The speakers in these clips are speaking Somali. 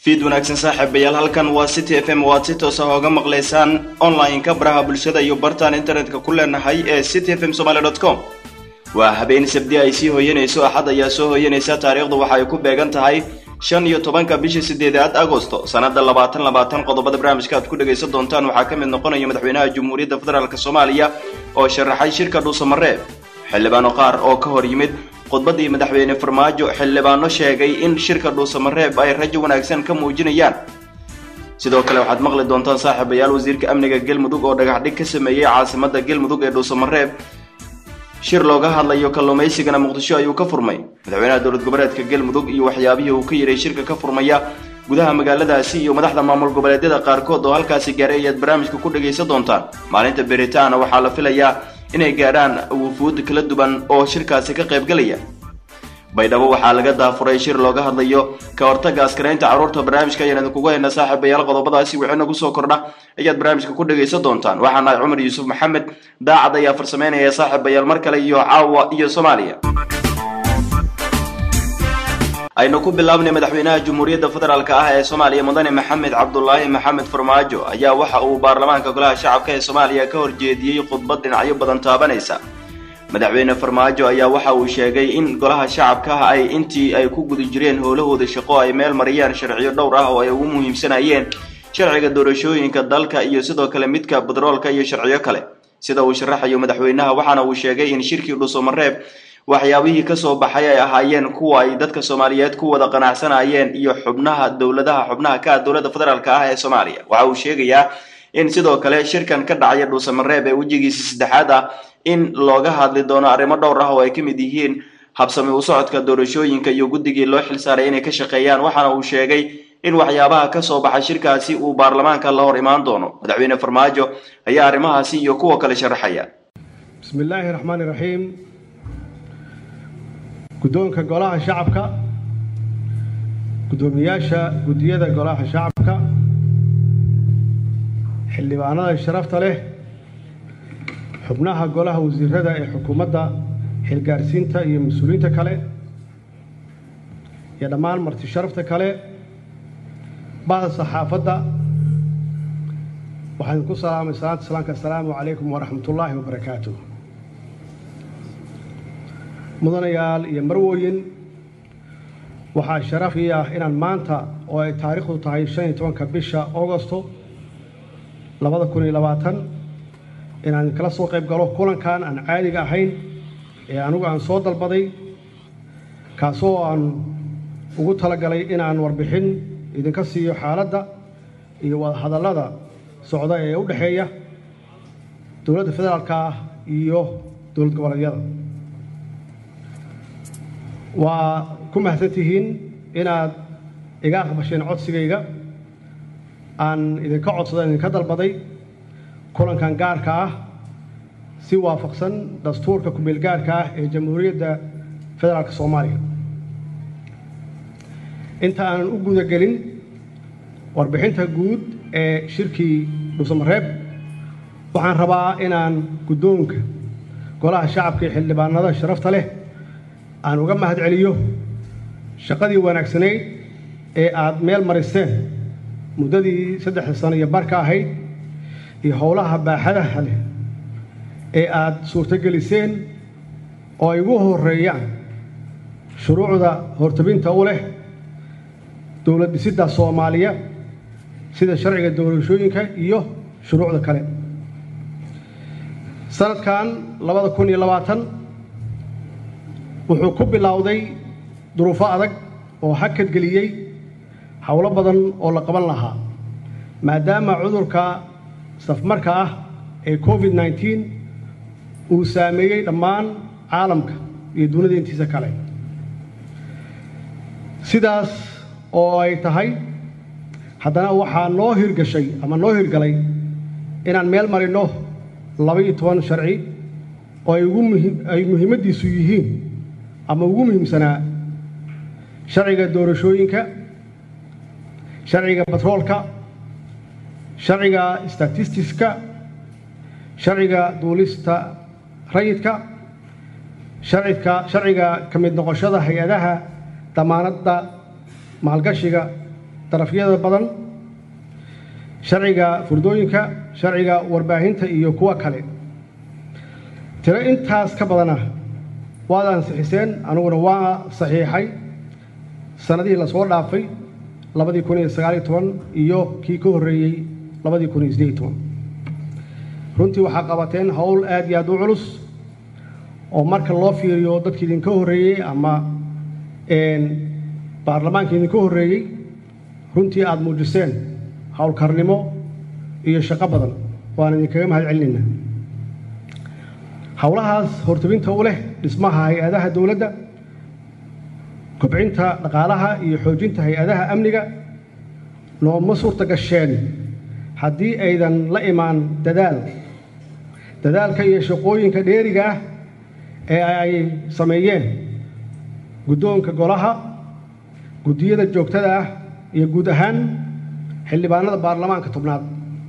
fiid wanaagsan saaxiibayaal halkan waa city f m waad si toosa hooga maqlaysaan online-ka baraha bulshada iyo bartaan internetka ku leenahay ee city f m somaly dot com waa habeen sabdi ay sii hooyanayso axad ayaa soo hooyanaysa taariikhdu waxa ay ku beegan tahay shan iyo tobanka bisha sideedaad agosto sanada labaatan labaatan qodobada barnaamijka aad ku dhegaysan doontaan waxaa ka mid noqonaya madaxweynaha jamhuuriyadda federaalk soomaaliya oo sharaxay shirka dhuusamareeb xildhibaano qaar oo ka hor yimid khudbadii madaxweyne farmaajo xildhibaano sheegay in shirka dhuusamareeb ay rajo wanaagsan ka muujinayaan sidoo kale waxaad maqli doontaan saaxiibayaal wasiirka amniga galmudug oo dhagaxdhig ka sameeyey caasimada galmudug ee dhuusamareeb shir looga hadlayo kalluumaysigana muqdisho ayuu ka furmay madaxweynaha dowlad goboleedka galmudug iyo waxyaabihii uu ka yiray shirka ka furmaya gudaha magaaladaasi iyo madaxda maamul goboleedyada qaarkood oo halkaasi gaaray ayaad barnaamijka ku dhagaysan doontaan maalinta beritaana waxaa la filayaa inay gaadhaan wufuud kala duwan oo shirkaasi ka qaybgalaya baydhabo waxaa laga daafuray shir looga hadlayo ka hortagga askaraynta carruurta barnaamijka ayaan idinkugu haynaa saaxiibayaal qodobadaasi wixina kusoo kordha ayaad barnaamijka ku dhagaysan doontaan waxaan nahay cumar yuusuf maxamed daacad ayaa farsameynaya saaxiibayaal mar kale iyo caawa iyo soomaaliya aynu ku bilaabnay madaxweynaha jamhuuriyadda federaalk ah ee soomaaliya mudane maxamed cabdulaahi maxamed farmaajo ayaa waxa uu baarlamaanka golaha shacabka ee soomaaliya ka horjeediyey khudbad dhinacyo badan taabanaysa madaxweyne farmaajo ayaa waxa uu sheegay in golaha shacabka ay intii ay ku guda jireen howlahooda shaqo ay meel mariyaan sharciyo dhowr ah oo ay ugu muhiimsanayeen sharciga doorashooyinka dalka iyo sidoo kale midka badroolka iyo sharciyo kale sida uu sharaxayo madaxweynaha waxaana uu sheegay in shirkii dhuusamareeb waxyaabihii kasoo baxay ay ahaayeen kuwa ay dadka soomaaliyeed ku wada qanacsanayeen iyo xubnaha dowladaha xubnaha ka ah dowladda federaalk ah ee soomaaliya waxa uu sheegayaa in sidoo kale shirkan ka dhacaya dhuusamareeb ee wejigiisa saddexaad ah in looga hadli doono arrimo dhowr ah oo ay ka mid yihiin habsami u socodka doorashooyinka iyo guddigii loo xilsaaray inay ka shaqeeyaan waxaana uu sheegay in waxyaabaha kasoo baxay shirkaasi uu baarlamaanka la hor imaan doono madaxweyne farmaajo ayaa arrimahaasi iyo kuwa kale sharaxaya bismi illaahi raxmaani raxiim guddoonka golaha shacabka guddoomiyaasha guddiyada golaha shacabka xildhibaanada sharafta leh xubnaha golaha wasiirada ee xukuumadda xilgaarsiinta iyo mas-uuliyiinta kale iyo dhammaan marti sharafta kale bahda saxaafadda waxaan idinku salaamay salaanta salaamka assalaamu calaykum waraxmat ullaahi wabarakaatu mudanayaal iyo marwooyin waxaa sharaf ii ah inaan maanta oo ay taariikhdu tahay shan iyo tobanka bisha augosto labada kun iyo labaatan inaan kala soo qayb galo kulankan aan caadiga ahayn ee anigu aan soo dalbaday kaasoo aan ugu talagalay inaan warbixin idinka siiyo xaaladda iyo wadahadallada socda ee u dhexeeya dowladda federaalka ah iyo dowlad goboleedyada waa ku mahadsantihiin inaad iga aqbasheen codsigayga aan idinka codsada idinka dalbaday kulankan gaarka ah si waafaqsan dastuurka kumeel gaarka ah ee jamhuuriyadda federaalka soomaaliya inta aanan u gudagelin warbixinta guud ee shirkii dhuusamareeb waxaan rabaa inaan guddoonka golaha shacabka iyo xildhibaanada sharafta leh aan uga mahad celiyo shaqadii wanaagsanayd ee aad meel mariseen muddadii saddexda sano iyo barka ahayd iyo howlaha baaxadaha leh ee aad suurtogeliseen oo ay ugu horreeyaan shuruucda hortabinta u leh dowlad dhisidda soomaaliya sida sharciga doorashooyinka iyo shuruucda kale sanadkan labada kun iyo labaatan wuxuu ku bilowday duruufo adag oo hakadgeliyey howlo badan oo la qaban lahaa maadaama cudurka safmarka ah ee covid nneteen uu saameeyey dhammaan caalamka iyo dunida intiisa kale sidaas oo ay tahay haddana waxaa noo hirgashay ama noo hirgalay inaan meel marinno laba-iyo toban sharci oo ay ugu muhim ay muhiimaddiisu yihiin ama ugu muhiimsanaa sharciga doorashooyinka sharciga batroolka sharciga statistiska sharciga duulista rayidka sharcidka sharciga ka mid noqoshada hay-adaha damaanadda maalgashiga darafyada badan sharciga furdooyinka sharciga warbaahinta iyo kuwa kale tiro intaas ka badana waad ansixiseen aniguna waa saxiixay sannadihii lasoo dhaafay labadii kun iyo sagaaliyo toban iyo kii ka horreeyey labadii kun iyo siddeed iyo toban runtii waxaa qabateen howl aad iyo aad u culus oo marka loo fiiriyo dadkii idinka horreeyey ama baarlamaanka idinka horreeyey runtii aada muujiseen howlkarnimo iyo shaqo badan waan idinkaga mahad celinaynaa howlahaas hortabinta u leh dhismaha hay-adaha dowladda kobcinta dhaqaalaha iyo xoojinta hay-adaha amniga nooma suurta gasheen haddii aydan la imaan dadaal dadaalka iyo shaqooyinka dheeriga ah ee ay sameeyeen guddoonka golaha guddiyada joogtada ah iyo guud ahaan xildhibaanada baarlamaanka tobnaad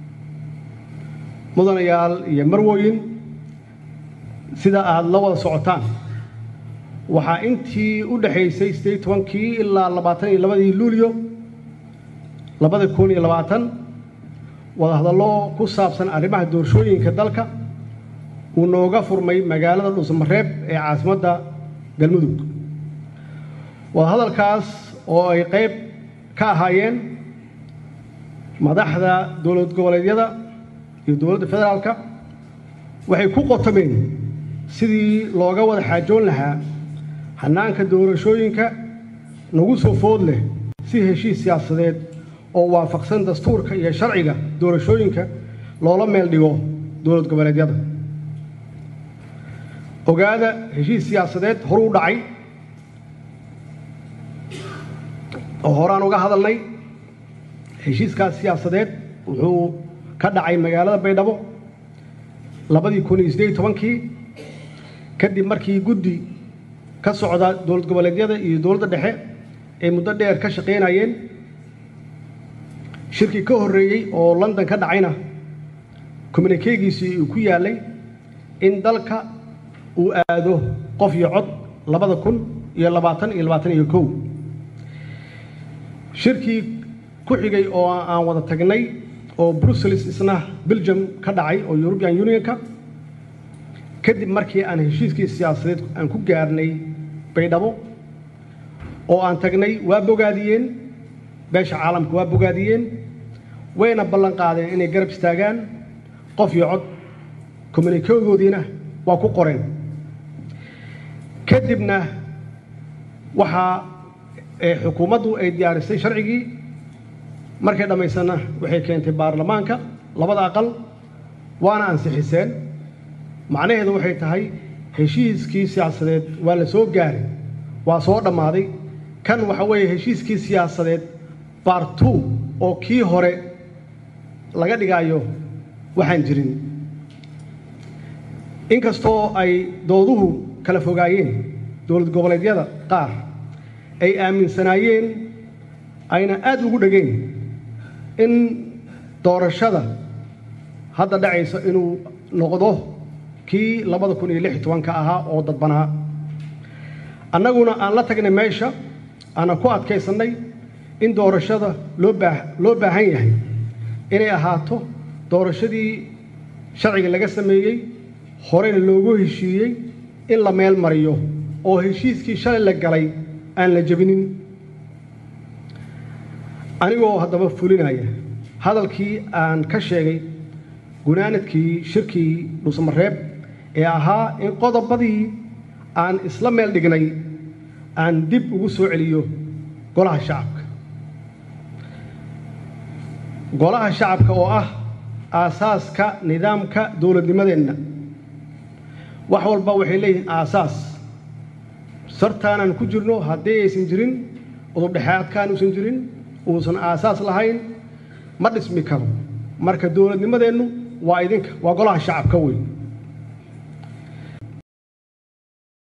mudanayaal iyo marwooyin sida aada la wada socotaan waxaa intii u dhexaysay siddeed tobankii ilaa labaatan iyo labadii luulyo labada kun iyo labaatan wadahadallo ku saabsan arrimaha doorashooyinka dalka uu nooga furmay magaalada dhuusamareeb ee caasimadda galmudug wadahadalkaas oo ay qayb ka ahaayeen madaxda dowlad goboleedyada iyo dowladda federaalka waxay ku qotomeen sidii looga wada xaajoon lahaa hannaanka doorashooyinka nagu soo food leh si heshiis siyaasadeed oo waafaqsan dastuurka iyo sharciga doorashooyinka loola meel dhigo dowlad goboleedyada ogaada heshiis siyaasadeed horu u dhacay oo horaan uga hadalnay heshiiskaas siyaasadeed wuxuu ka dhacay magaalada baydhabo labadii kun iyo siddeed iyo tobankii kadib markii guddi ka socda dowlad goboleedyada iyo dowladda dhexe ay muddo dheer ka shaqaynayeen shirkii ka horreeyey oo london ka dhacayna communikeegiisii uu ku yaallay in dalka uu aado qof iyo cod labada kun iyo labaatan iyo labaatan iyo kow shirkii ku xigay oo aan wada tagnay oo brussels isna belgium ka dhacay oo european unionka kadib markii aan heshiiskii siyaasadeed aan ku gaarnay baydhabo oo aan tagnay waa bogaadiyeen beesha caalamka waa bogaadiyeen wayna ballan qaadeen inay garab istaagaan qof iyo cod communikegoodiina waa ku qoreen kadibna waxaa xukuumaddu ay diyaarisay sharcigii markay dhammaysanna waxay keentay baarlamaanka labada aqal waana ansixiseen macnaheedu waxay tahay heshiiskii siyaasadeed waa la soo gaaray waa soo dhammaaday kan waxa weeye heshiiskii siyaasadeed baartu oo kii hore laga dhigaayo waxaan jirin inkastoo ay dooduhu kala fogaayeen dowlad goboleedyada qaar ay aaminsanaayeen ayna aad ugu dhegeen in doorashada hadda dhacaysa inuu noqdo kii labada kun iyo lix iyo tobanka ahaa oo dadbanaa annaguna aan la tagnay meesha aanan ku adkaysannay in doorashada loo baa loo baahan yahay inay ahaato doorashadii sharciga laga sameeyey horeyna loogu heshiiyey in la meel mariyo oo heshiiskii shalay la galay aan la jebinin anigoo haddaba fulinaya hadalkii aan ka sheegay gunaanadkii shirkii dhuusamareeb ee ahaa in qodobadii aan isla meel dhignay aan dib ugu soo celiyo golaha shacabka golaha shacabka oo ah aasaaska nidaamka dowladnimadeenna wax walba waxay leeyihiin aasaas sartaanaan ku jirno haddii aysan jirin udubdhexaadkaan uusan jirin uusan aasaas lahayn ma dhismi karo marka dowladnimadeennu waa idinka waa golaha shacabka wey